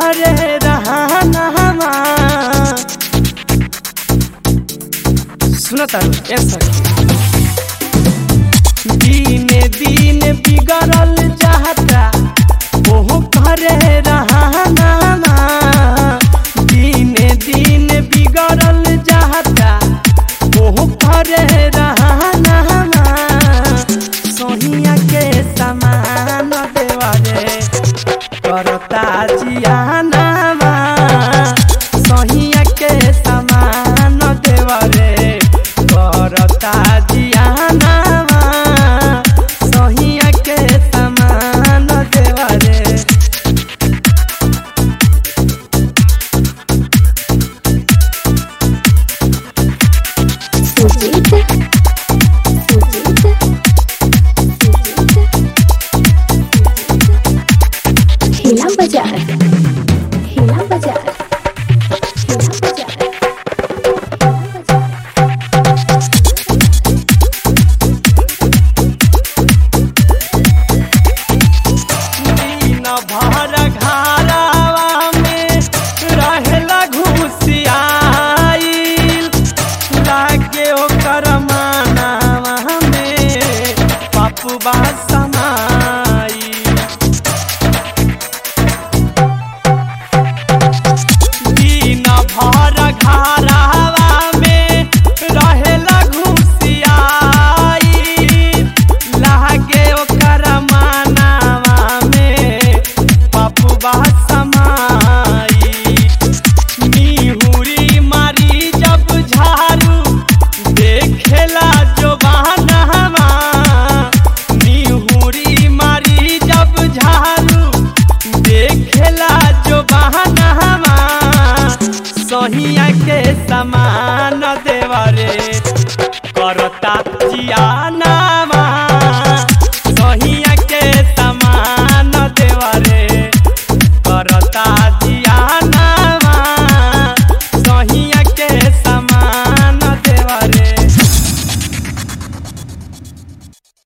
करे रहना सुनो तारू ए सखी दीने दिन बिगड़ल चाहता ओहो करे रहना दीने दिन बिगड़ल चाहता ओहो करे रहना सोहिया के समान देवरे करता जियाना सोहिया के समान देवरे करता जियाना सोहिया के समान देवरे सुजीत सुजीत सुजीत हिला बाजार हिला बाजार हिला बाजार दिन भर घरावा में रहेला घुसियाइल लागे ओकर मानावा में पपुबा समाइल दिन भर घरावा में रहेला घुसियाइल लागे ओकर मानावा में पपुबा समाई निहुरी मारी जब झाड़ू देखेला जो बहानावा निहुरी मारी जब झाड़ू देखेला जो बहानावा सहिया के समान देवरे करता जियाना